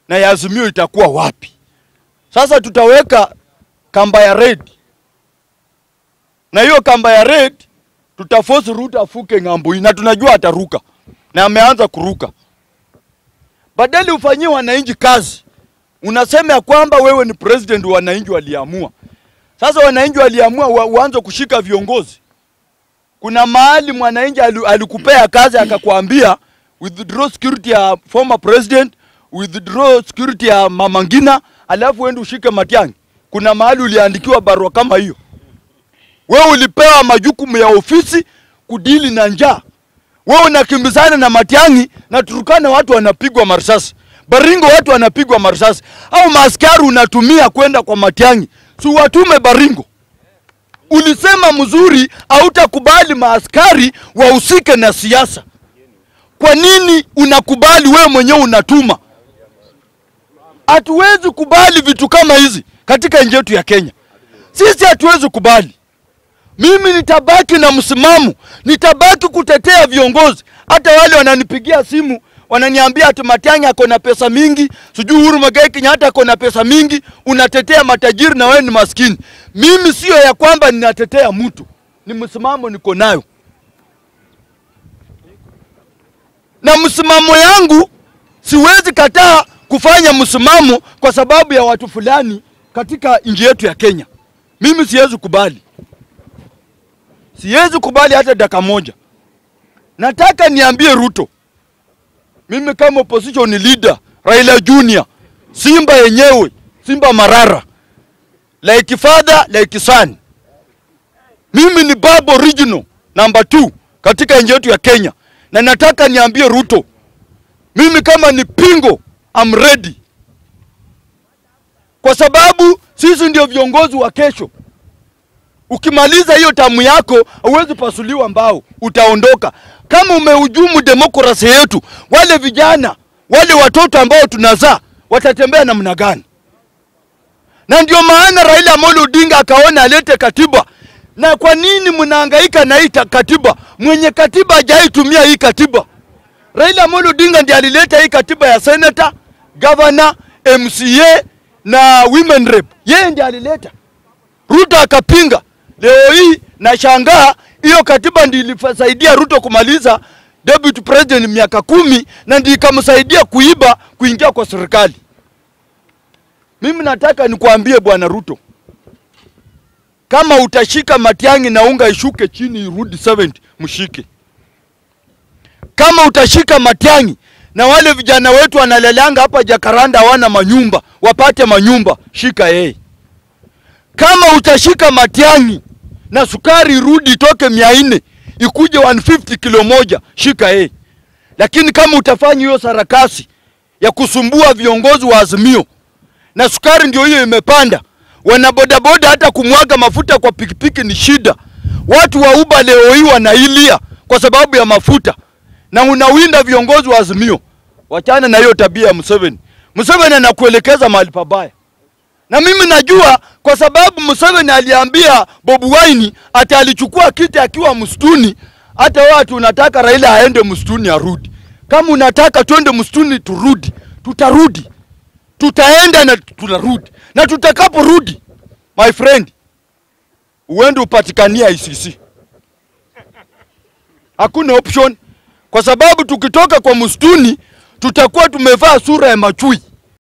na ya Azimio itakuwa wapi? Sasa tutaweka kamba ya red, na hiyo kamba ya red tutaforce Ruto afuke ng'ambo hii, na tunajua ataruka na ameanza kuruka. Badali ufanyie wananchi kazi, unasema ya kwamba wewe ni president, wananchi waliamua. Sasa wananchi waliamua wa, uanze kushika viongozi. Kuna mahali mwananchi ali- alikupea kazi akakwambia withdraw security ya former president, withdraw security ya Mama Ngina, alafu uende ushike Matiang'i. Kuna mahali uliandikiwa barua kama hiyo? Wewe ulipewa majukumu ya ofisi kudili na njaa. Wewe unakimbizana na Matiang'i na Turukana, watu wanapigwa marisasi. Baringo watu wanapigwa marisasi, au maaskari unatumia kwenda kwa Matiang'i, si watume Baringo. Ulisema mzuri, hautakubali maaskari wahusike na siasa. Kwa nini unakubali wewe mwenyewe unatuma? Hatuwezi kubali vitu kama hizi katika nchi yetu ya Kenya. Sisi hatuwezi kubali. Mimi nitabaki na msimamo, nitabaki kutetea viongozi. Hata wale wananipigia simu wananiambia ati Matiang'i ako na pesa mingi, sijui Uhuru Muigai Kenyatta ako na pesa mingi, unatetea matajiri na wewe ni maskini. Mimi sio ya kwamba ninatetea mtu, ni msimamo niko nayo, na msimamo yangu siwezi kataa kufanya msimamo kwa sababu ya watu fulani katika nchi yetu ya Kenya. Mimi siwezi kubali. Siwezi kubali hata dakika moja. Nataka niambie Ruto, mimi kama opposition leader, Raila Junior, Simba yenyewe, Simba Marara, like father like son. Mimi ni baba original number two katika nchi yetu ya Kenya, na nataka niambie Ruto, mimi kama ni pingo, I'm ready, kwa sababu sisi ndio viongozi wa kesho. Ukimaliza hiyo tamu yako huwezi pasuliwa mbao, utaondoka. Kama umehujumu demokrasi yetu, wale vijana wale watoto ambao tunazaa watatembea namna gani? Na ndio maana Raila Amolo Odinga akaona alete katiba. Na kwa nini mnahangaika na hii ta- katiba? Mwenye katiba hajaitumia hii katiba. Raila Amolo Odinga ndiye alileta hii katiba ya senator, governor, MCA na women rep. Yeye ndiye alileta. Ruto akapinga. Leo hii nashangaa hiyo katiba ndiyo ilisaidia Ruto kumaliza deputy president miaka kumi na ndiyo ikamsaidia kuiba kuingia kwa serikali. Mimi nataka nikuambie bwana Ruto, kama utashika Matiang'i na unga ishuke chini irudi 70 mshike. Kama utashika Matiang'i na wale vijana wetu wanalelanga hapa Jakaranda hawana manyumba, wapate manyumba, shika yeye kama utashika Matiang'i na sukari irudi itoke mia nne ikuje 150 kilo moja, shika yeye. Lakini kama utafanya hiyo sarakasi ya kusumbua viongozi wa Azimio na sukari ndio hiyo imepanda, wana bodaboda hata kumwaga mafuta kwa pikipiki ni shida. Watu wa Uber leo hii wanailia kwa sababu ya mafuta, na unawinda viongozi wa Azimio. Wachana na hiyo tabia ya Museveni. Museveni anakuelekeza mahali pabaya na mimi najua kwa sababu Museveni aliambia Bobi Wine ati alichukua kiti akiwa msituni. Hata watu unataka Raila aende msituni arudi. Kama unataka twende msituni turudi, tutarudi, tutaenda na tunarudi, na tutakaporudi, my friend, uende upatikania ICC. Hakuna option, kwa sababu tukitoka kwa msituni tutakuwa tumevaa sura ya machui